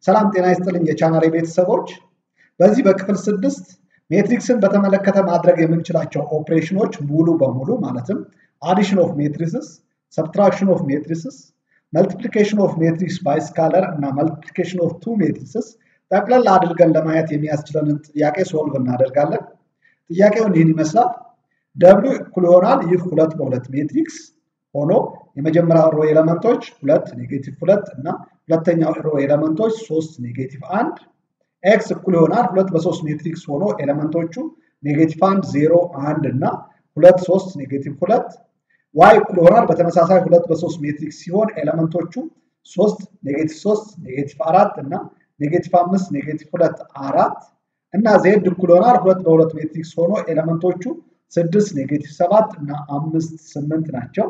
ሰላም ጤና ይስጥልኝ የቻናሌ ቤተሰቦች። በዚህ በክፍል ስድስት ሜትሪክስን በተመለከተ ማድረግ የምንችላቸው ኦፕሬሽኖች ሙሉ በሙሉ ማለትም አዲሽን ኦፍ ሜትሪስስ፣ ሰብትራክሽን ኦፍ ሜትሪስስ፣ መልቲፕሊኬሽን ኦፍ ሜትሪክስ ባይ ስካለር እና መልቲፕሊኬሽን ኦፍ ቱ ሜትሪስስ ጠቅለል አድርገን ለማየት የሚያስችለንን ጥያቄ ሶልቭ እናደርጋለን። ጥያቄውን ይህን ይመስላል። ደብሊው እኩል ይሆናል ይህ ሁለት በሁለት ሜትሪክስ ሆኖ የመጀመሪያው ሮ ኤለመንቶች ሁለት ኔጌቲቭ ሁለት እና ሁለተኛው ሮ ኤለመንቶች ሶስት ኔጌቲቭ አንድ ኤክስ እኩል ይሆናል ሁለት በሶስት ሜትሪክስ ሆኖ ኤለመንቶቹ ኔጌቲቭ አንድ ዜሮ አንድ እና ሁለት ሶስት ኔጌቲቭ ሁለት ዋይ እኩል ይሆናል በተመሳሳይ ሁለት በሶስት ሜትሪክስ ሲሆን ኤለመንቶቹ ሶስት ኔጌቲቭ ሶስት ኔጌቲቭ አራት እና ኔጌቲቭ አምስት ኔጌቲቭ ሁለት አራት እና ዜድ እኩል ይሆናል ሁለት በሁለት ሜትሪክስ ሆኖ ኤለመንቶቹ ስድስት ኔጌቲቭ ሰባት እና አምስት ስምንት ናቸው።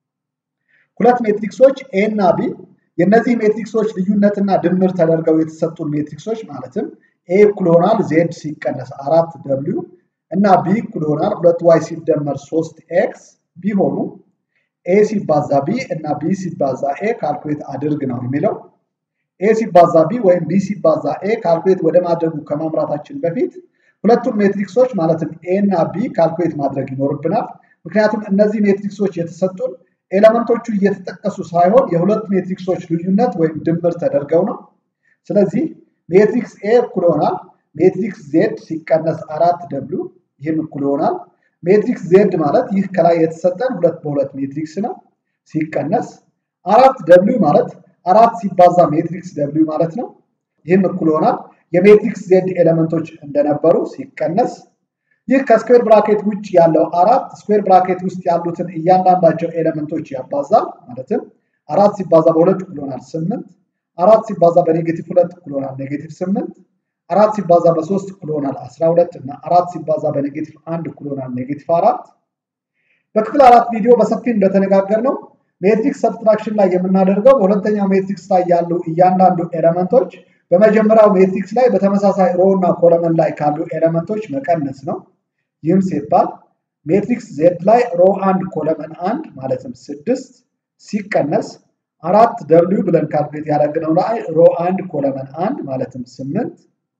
ሁለት ሜትሪክሶች ኤ እና ቢ የእነዚህ ሜትሪክሶች ልዩነትና ድምር ተደርገው የተሰጡን ሜትሪክሶች ማለትም ኤ እኩል ይሆናል ዜድ ሲቀነስ አራት ደብሊው እና ቢ እኩል ይሆናል ሁለት ዋይ ሲደመር ሶስት ኤክስ ቢሆኑ ኤ ሲባዛ ቢ እና ቢ ሲባዛ ኤ ካልኩሌት አድርግ ነው የሚለው። ኤ ሲባዛ ቢ ወይም ቢ ሲባዛ ኤ ካልኩሌት ወደ ማድረጉ ከማምራታችን በፊት ሁለቱም ሜትሪክሶች ማለትም ኤ እና ቢ ካልኩሌት ማድረግ ይኖርብናል። ምክንያቱም እነዚህ ሜትሪክሶች የተሰጡን ኤለመንቶቹ እየተጠቀሱ ሳይሆን የሁለት ሜትሪክሶች ልዩነት ወይም ድምር ተደርገው ነው። ስለዚህ ሜትሪክስ ኤ እኩል ይሆናል ሜትሪክስ ዜድ ሲቀነስ አራት ደብሊው ይህም እኩል ይሆናል ሜትሪክስ ዜድ ማለት ይህ ከላይ የተሰጠን ሁለት በሁለት ሜትሪክስ ነው ሲቀነስ አራት ደብሊው ማለት አራት ሲባዛ ሜትሪክስ ደብሊው ማለት ነው። ይህም እኩል ይሆናል የሜትሪክስ ዜድ ኤሌመንቶች እንደነበሩ ሲቀነስ ይህ ከስኩዌር ብራኬት ውጭ ያለው አራት ስኩዌር ብራኬት ውስጥ ያሉትን እያንዳንዳቸው ኤሌመንቶች ያባዛል። ማለትም አራት ሲባዛ በሁለት እኩል ይሆናል ስምንት፣ አራት ሲባዛ በኔጌቲቭ ሁለት እኩል ይሆናል ኔጌቲቭ ስምንት፣ አራት ሲባዛ በሶስት እኩል ይሆናል አስራ ሁለት እና አራት ሲባዛ በኔጌቲቭ አንድ እኩል ይሆናል ኔጌቲቭ አራት። በክፍል አራት ቪዲዮ በሰፊ እንደተነጋገር ነው ሜትሪክስ ሰብትራክሽን ላይ የምናደርገው በሁለተኛው ሜትሪክስ ላይ ያሉ እያንዳንዱ ኤሌመንቶች በመጀመሪያው ሜትሪክስ ላይ በተመሳሳይ ሮ እና ኮለመን ላይ ካሉ ኤሌመንቶች መቀነስ ነው። ይህም ሲባል ሜትሪክስ ዜድ ላይ ሮ አንድ ኮለመን አንድ ማለትም ስድስት ሲቀነስ አራት ደብሊው ብለን ካልኩሌት ያደረግነው ላይ ሮ አንድ ኮለመን አንድ ማለትም ስምንት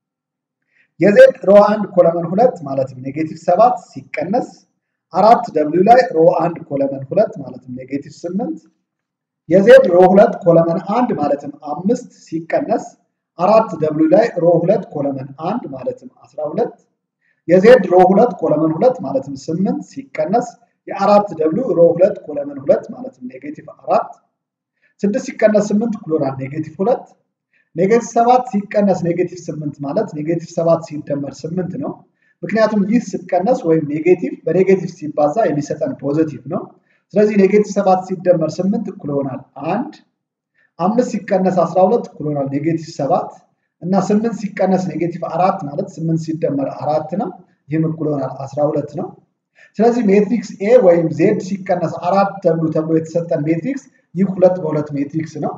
የዜድ ሮ አንድ ኮለመን ሁለት ማለትም ኔጌቲቭ ሰባት ሲቀነስ አራት ደብሊው ላይ ሮ አንድ ኮለመን ሁለት ማለትም ኔጌቲቭ ስምንት የዜድ ሮ ሁለት ኮለመን አንድ ማለትም አምስት ሲቀነስ አራት ደብሊው ላይ ሮ ሁለት ኮለመን አንድ ማለትም አስራ ሁለት የዜድ ሮ ሁለት ኮለመን ሁለት ማለትም ስምንት ሲቀነስ የአራት ደብሊው ሮ ሁለት ኮለመን ሁለት ማለትም ኔጌቲቭ አራት ስድስት ሲቀነስ ስምንት እኩል ይሆናል ኔጌቲቭ ሁለት ኔጌቲቭ ሰባት ሲቀነስ ኔጌቲቭ ስምንት ማለት ኔጌቲቭ ሰባት ሲደመር ስምንት ነው። ምክንያቱም ይህ ሲቀነስ ወይም ኔጌቲቭ በኔጌቲቭ ሲባዛ የሚሰጠን ፖዘቲቭ ነው። ስለዚህ ኔጌቲቭ ሰባት ሲደመር ስምንት እኩል ይሆናል አንድ አምስት ሲቀነስ አስራ ሁለት እኩል ይሆናል ኔጌቲቭ ሰባት እና ስምንት ሲቀነስ ኔጌቲቭ አራት ማለት ስምንት ሲደመር አራት ነው። ይህም እኩል ይሆናል አስራ ሁለት ነው። ስለዚህ ሜትሪክስ ኤ ወይም ዜድ ሲቀነስ አራት ተብሎ ተብሎ የተሰጠን ሜትሪክስ ይህ ሁለት በሁለት ሜትሪክስ ነው።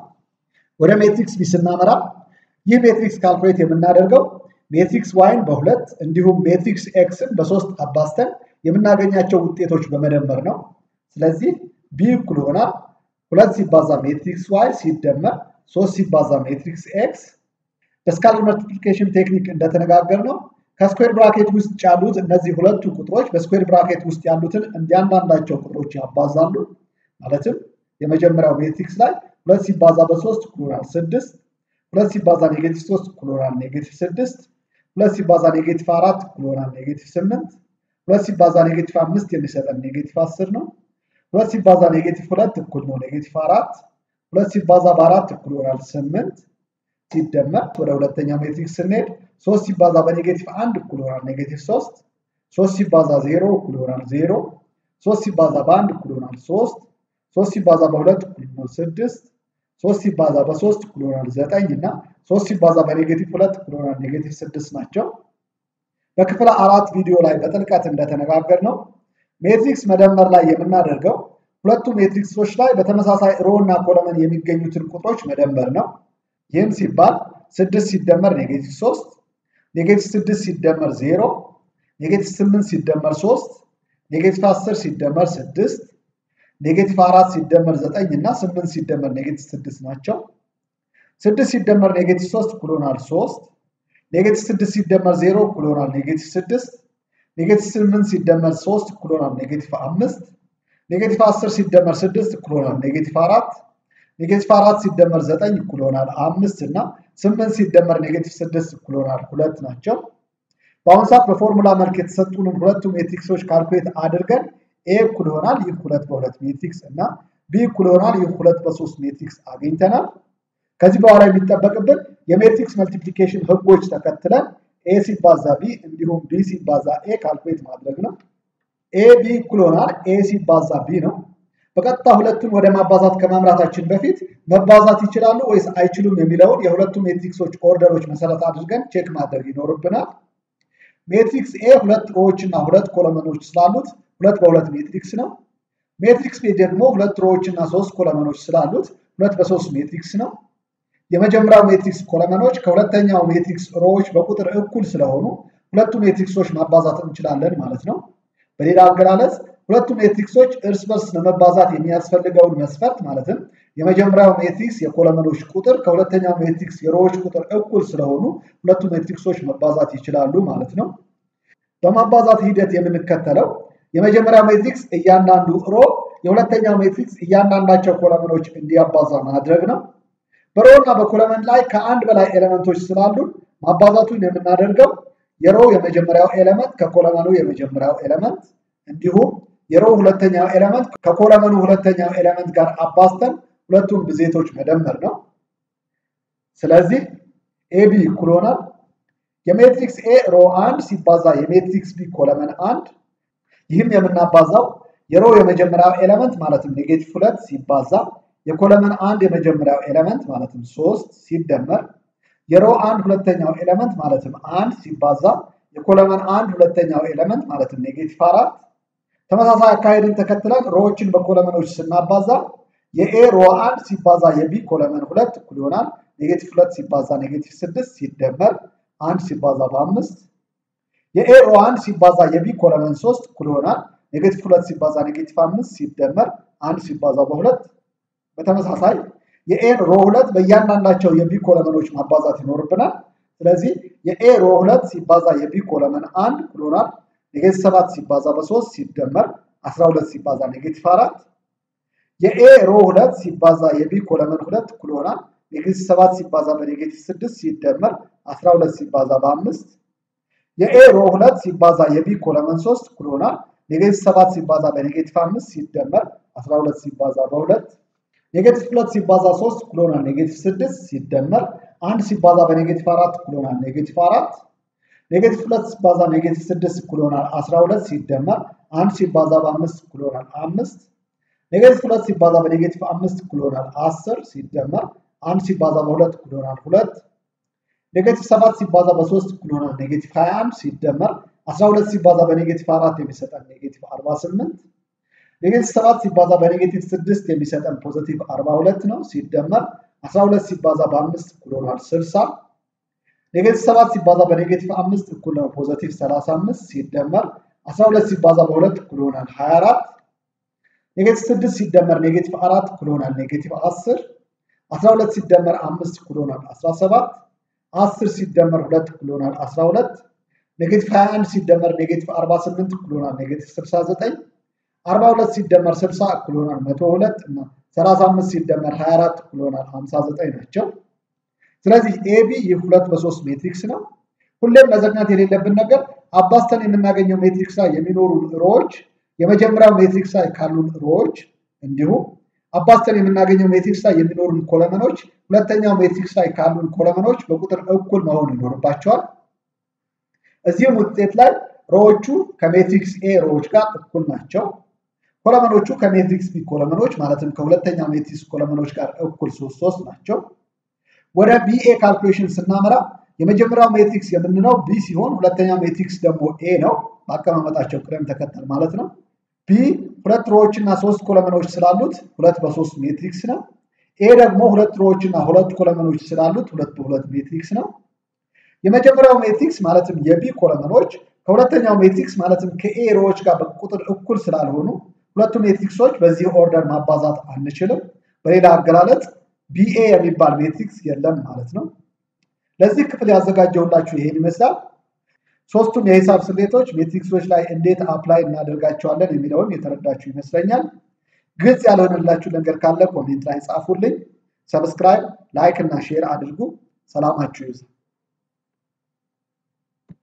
ወደ ሜትሪክስ ቢ ስናመራ ይህ ሜትሪክስ ካልኩሌት የምናደርገው ሜትሪክስ ዋይን በሁለት እንዲሁም ሜትሪክስ ኤክስን በሶስት አባዝተን የምናገኛቸው ውጤቶች በመደመር ነው። ስለዚህ ቢ እኩል ይሆናል ሁለት ሲባዛ ሜትሪክስ ዋይ ሲደመር ሶስት ሲባዛ ሜትሪክስ ኤክስ በስካለር መልቲፕሊኬሽን ቴክኒክ እንደተነጋገር ነው ከስኩዌር ብራኬት ውስጥ ያሉት እነዚህ ሁለቱ ቁጥሮች በስኩዌር ብራኬት ውስጥ ያሉትን እንዲያንዳንዳቸው ቁጥሮች ያባዛሉ። ማለትም የመጀመሪያው ሜትሪክስ ላይ ሁለት ሲባዛ በሶስት እኩል ይሆናል ስድስት፣ ሁለት ሲባዛ ኔጌቲቭ ሶስት እኩል ይሆናል ኔጌቲቭ ስድስት፣ ሁለት ሲባዛ ኔጌቲቭ አራት እኩል ይሆናል ኔጌቲቭ ስምንት፣ ሁለት ሲባዛ ኔጌቲቭ አምስት የሚሰጠን ኔጌቲቭ አስር ነው። ሁለት ሲባዛ ኔጌቲቭ ሁለት እኩል ነው ኔጌቲቭ አራት፣ ሁለት ሲባዛ በአራት እኩል ይሆናል ስምንት ሲደመር ወደ ሁለተኛው ሜትሪክስ ስንሄድ ሶስት ሲባዛ በኔጌቲቭ አንድ እኩል ይሆናል ኔጌቲቭ ሶስት፣ ሶስት ሲባዛ ዜሮ እኩል ይሆናል ዜሮ፣ ሶስት ሲባዛ በአንድ እኩል ይሆናል ሶስት፣ ሶስት ሲባዛ በሁለት እኩል ይሆናል ስድስት፣ ሶስት ሲባዛ በሶስት እኩል ይሆናል ዘጠኝ እና ሶስት ሲባዛ በኔጌቲቭ ሁለት እኩል ይሆናል ኔጌቲቭ ስድስት ናቸው። በክፍል አራት ቪዲዮ ላይ በጥልቀት እንደተነጋገር ነው ሜትሪክስ መደመር ላይ የምናደርገው ሁለቱ ሜትሪክሶች ላይ በተመሳሳይ ሮ እና ኮለመን የሚገኙትን ቁጥሮች መደመር ነው። ይህም ሲባል ስድስት ሲደመር ኔጌቲቭ ሶስት፣ ኔጌቲቭ ስድስት ሲደመር ዜሮ፣ ኔጌቲቭ ስምንት ሲደመር ሶስት፣ ኔጌቲቭ አስር ሲደመር ስድስት፣ ኔጌቲቭ አራት ሲደመር ዘጠኝ እና ስምንት ሲደመር ኔጌቲቭ ስድስት ናቸው። ስድስት ሲደመር ኔጌቲቭ ሶስት እኩል ይሆናል ሶስት ኔጌቲቭ ስድስት ሲደመር ዜሮ እኩል ይሆናል ኔጌቲቭ ስድስት ኔጌቲቭ ስምንት ሲደመር ሶስት እኩል ይሆናል ኔጌቲቭ አምስት ኔጌቲቭ አስር ሲደመር ስድስት እኩል ይሆናል ኔጌቲቭ አራት ኔጌቲቭ አራት ሲደመር ዘጠኝ እኩል ይሆናል አምስት እና ስምንት ሲደመር ኔጌቲቭ ስድስት እኩል ይሆናል ሁለት ናቸው። በአሁኑ ሰዓት በፎርሙላ መልክ የተሰጡንን ሁለቱ ሜትሪክሶች ካልኩሌት አድርገን ኤ እኩል ይሆናል ይህ ሁለት በሁለት ሜትሪክስ እና ቢ እኩል ይሆናል ይህ ሁለት በሶስት ሜትሪክስ አግኝተናል። ከዚህ በኋላ የሚጠበቅብን የሜትሪክስ መልቲፕሊኬሽን ህጎች ተከትለን ኤ ሲባዛ ቢ እንዲሁም ቢ ሲባዛ ኤ ካልኩሌት ማድረግ ነው። ኤ ቢ እኩል ይሆናል ኤ ሲባዛ ቢ ነው። በቀጥታ ሁለቱን ወደ ማባዛት ከማምራታችን በፊት መባዛት ይችላሉ ወይስ አይችሉም የሚለውን የሁለቱ ሜትሪክሶች ኦርደሮች መሰረት አድርገን ቼክ ማድረግ ይኖርብናል። ሜትሪክስ ኤ ሁለት ሮዎች እና ሁለት ኮለመኖች ስላሉት ሁለት በሁለት ሜትሪክስ ነው። ሜትሪክስ ቤ ደግሞ ሁለት ሮዎች እና ሶስት ኮለመኖች ስላሉት ሁለት በሶስት ሜትሪክስ ነው። የመጀመሪያው ሜትሪክስ ኮለመኖች ከሁለተኛው ሜትሪክስ ሮዎች በቁጥር እኩል ስለሆኑ ሁለቱ ሜትሪክሶች ማባዛት እንችላለን ማለት ነው። በሌላ አገላለጽ ሁለቱ ሜትሪክሶች እርስ በርስ ለመባዛት የሚያስፈልገውን መስፈርት ማለትም የመጀመሪያው ሜትሪክስ የኮለመኖች ቁጥር ከሁለተኛው ሜትሪክስ የሮዎች ቁጥር እኩል ስለሆኑ ሁለቱ ሜትሪክሶች መባዛት ይችላሉ ማለት ነው። በማባዛት ሂደት የምንከተለው የመጀመሪያው ሜትሪክስ እያንዳንዱ ሮ የሁለተኛው ሜትሪክስ እያንዳንዳቸው ኮለመኖች እንዲያባዛ ማድረግ ነው። በሮ እና በኮለመን ላይ ከአንድ በላይ ኤሌመንቶች ስላሉን ማባዛቱን የምናደርገው የሮ የመጀመሪያው ኤሌመንት ከኮለመኑ የመጀመሪያው ኤሌመንት እንዲሁም የሮ ሁለተኛው ኤሌመንት ከኮለመኑ ሁለተኛው ኤሌመንት ጋር አባዝተን ሁለቱም ብዜቶች መደመር ነው። ስለዚህ ኤቢ እኩል ይሆናል የሜትሪክስ ኤ ሮ አንድ ሲባዛ የሜትሪክስ ቢ ኮለመን አንድ ይህም የምናባዛው የሮ የመጀመሪያው ኤሌመንት ማለትም ኔጌቲቭ ሁለት ሲባዛ የኮለመን አንድ የመጀመሪያው ኤሌመንት ማለትም ሶስት ሲደመር የሮ አንድ ሁለተኛው ኤሌመንት ማለትም አንድ ሲባዛ የኮለመን አንድ ሁለተኛው ኤሌመንት ማለትም ኔጌቲቭ አራት ተመሳሳይ አካሄድን ተከትለን ሮዎችን በኮለመኖች ስናባዛ የኤ ሮ አንድ ሲባዛ የቢ ኮለመን ሁለት እኩል ይሆናል ኔጌቲቭ ሁለት ሲባዛ ኔጌቲቭ ስድስት ሲደመር አንድ ሲባዛ በአምስት የኤ ሮ አንድ ሲባዛ የቢ ኮለመን ሶስት እኩል ይሆናል ኔጌቲቭ ሁለት ሲባዛ ኔጌቲቭ አምስት ሲደመር አንድ ሲባዛ በሁለት በተመሳሳይ የኤን ሮ ሁለት በእያንዳንዳቸው የቢ ኮለመኖች ማባዛት ይኖርብናል። ስለዚህ የኤ ሮ ሁለት ሲባዛ የቢ ኮለመን አንድ እኩል ይሆናል ኔጌቲቭ ሰባት ሲባዛ በሶስት ሲደመር አስራ ሁለት ሲባዛ ኔጌቲቭ አራት የኤ ሮ ሁለት ሲባዛ የቢ ኮለመን ሁለት እኩል ይሆናል ኔጌቲቭ ሰባት ሲባዛ በኔጌቲቭ ስድስት ሲደመር አስራ ሁለት ሲባዛ በአምስት የኤ ሮ ሁለት ሲባዛ የቢ ኮለመን ሶስት እኩል ይሆናል ኔጌቲቭ ሰባት ሲባዛ በኔጌቲቭ አምስት ሲደመር አስራ ሁለት ሲባዛ በሁለት ኔጌቲቭ ሁለት ሲባዛ ሶስት እኩል ይሆናል ኔጌቲቭ ስድስት ሲደመር አንድ ሲባዛ በኔጌቲቭ አራት እኩል ይሆናል ኔጌቲቭ አራት ኔጌቲቭ ሁለት ሲባዛ ኔጌቲቭ ስድስት እኩል ይሆናል አስራ ሁለት ሲደመር አንድ ሲባዛ በአምስት እኩል ይሆናል አምስት ኔጌቲቭ ሁለት ሲባዛ በኔጌቲቭ አምስት እኩል ይሆናል አስር ሲደመር አንድ ሲባዛ በሁለት እኩል ይሆናል ሁለት ኔጌቲቭ ሰባት ሲባዛ በሶስት እኩል ይሆናል ኔጌቲቭ ሀያ አንድ ሲደመር አስራ ሁለት ሲባዛ በኔጌቲቭ አራት የሚሰጠን ኔጌቲቭ አርባ ስምንት ኔጌቲቭ ሰባት ሲባዛ በኔጌቲቭ ስድስት የሚሰጠን ፖዘቲቭ አርባ ሁለት ነው ሲደመር አስራ ሁለት ሲባዛ በአምስት እኩል ይሆናል ስልሳ ኔጌቲቭ ሰባት ሲባዛ በኔጌቲቭ አምስት እኩል ነው ፖዘቲቭ ሰላሳ አምስት ሲደመር አስራ ሁለት ሲባዛ በሁለት እኩል ይሆናል ሀያ አራት ኔጌቲቭ ስድስት ሲደመር ኔጌቲቭ አራት እኩል ይሆናል ኔጌቲቭ አስር አስራ ሁለት ሲደመር አምስት እኩል ይሆናል አስራ ሰባት አስር ሲደመር ሁለት እኩል ይሆናል አስራ ሁለት ኔጌቲቭ ሀያ አንድ ሲደመር ኔጌቲቭ አርባ ስምንት እኩል ይሆናል ኔጌቲቭ ስልሳ ዘጠኝ አርባ ሁለት ሲደመር ስልሳ እኩል ይሆናል መቶ ሁለት እና ሰላሳ አምስት ሲደመር ሀያ አራት እኩል ይሆናል ሀምሳ ዘጠኝ ናቸው። ስለዚህ ኤቢ ይህ ሁለት በሶስት ሜትሪክስ ነው። ሁሌም መዘግናት የሌለብን ነገር አባዝተን የምናገኘው ሜትሪክስ ላይ የሚኖሩ ሮዎች የመጀመሪያው ሜትሪክስ ላይ ካሉን ሮዎች እንዲሁም አባዝተን የምናገኘው ሜትሪክስ ላይ የሚኖሩን ኮለመኖች ሁለተኛው ሜትሪክስ ላይ ካሉን ኮለመኖች በቁጥር እኩል መሆን ይኖርባቸዋል። እዚህም ውጤት ላይ ሮዎቹ ከሜትሪክስ ኤ ሮዎች ጋር እኩል ናቸው። ኮለመኖቹ ከሜትሪክስ ቢ ኮለመኖች ማለትም ከሁለተኛው ሜትሪክስ ኮለመኖች ጋር እኩል ሶስት ሶስት ናቸው። ወደ ቢኤ ካልኩሌሽን ስናመራ የመጀመሪያው ሜትሪክስ የምንለው ቢ ሲሆን ሁለተኛው ሜትሪክስ ደግሞ ኤ ነው። በአቀማመጣቸው ቅደም ተከተል ማለት ነው። ቢ ሁለት ሮዎች እና ሶስት ኮለመኖች ስላሉት ሁለት በሶስት ሜትሪክስ ነው። ኤ ደግሞ ሁለት ሮዎች እና ሁለት ኮለመኖች ስላሉት ሁለት በሁለት ሜትሪክስ ነው። የመጀመሪያው ሜትሪክስ ማለትም የቢ ኮለመኖች ከሁለተኛው ሜትሪክስ ማለትም ከኤ ሮዎች ጋር በቁጥር እኩል ስላልሆኑ ሁለቱ ሜትሪክሶች በዚህ ኦርደር ማባዛት አንችልም። በሌላ አገላለጽ ቢኤ የሚባል ሜትሪክስ የለም ማለት ነው። ለዚህ ክፍል ያዘጋጀውላችሁ ይሄን ይመስላል። ሶስቱም የሂሳብ ስሌቶች ሜትሪክሶች ላይ እንዴት አፕላይ እናደርጋቸዋለን የሚለውን የተረዳችሁ ይመስለኛል። ግልጽ ያልሆነላችሁ ነገር ካለ ኮሜንት ላይ ጻፉልኝ። ሰብስክራይብ፣ ላይክ እና ሼር አድርጉ። ሰላማችሁ ይብዛ።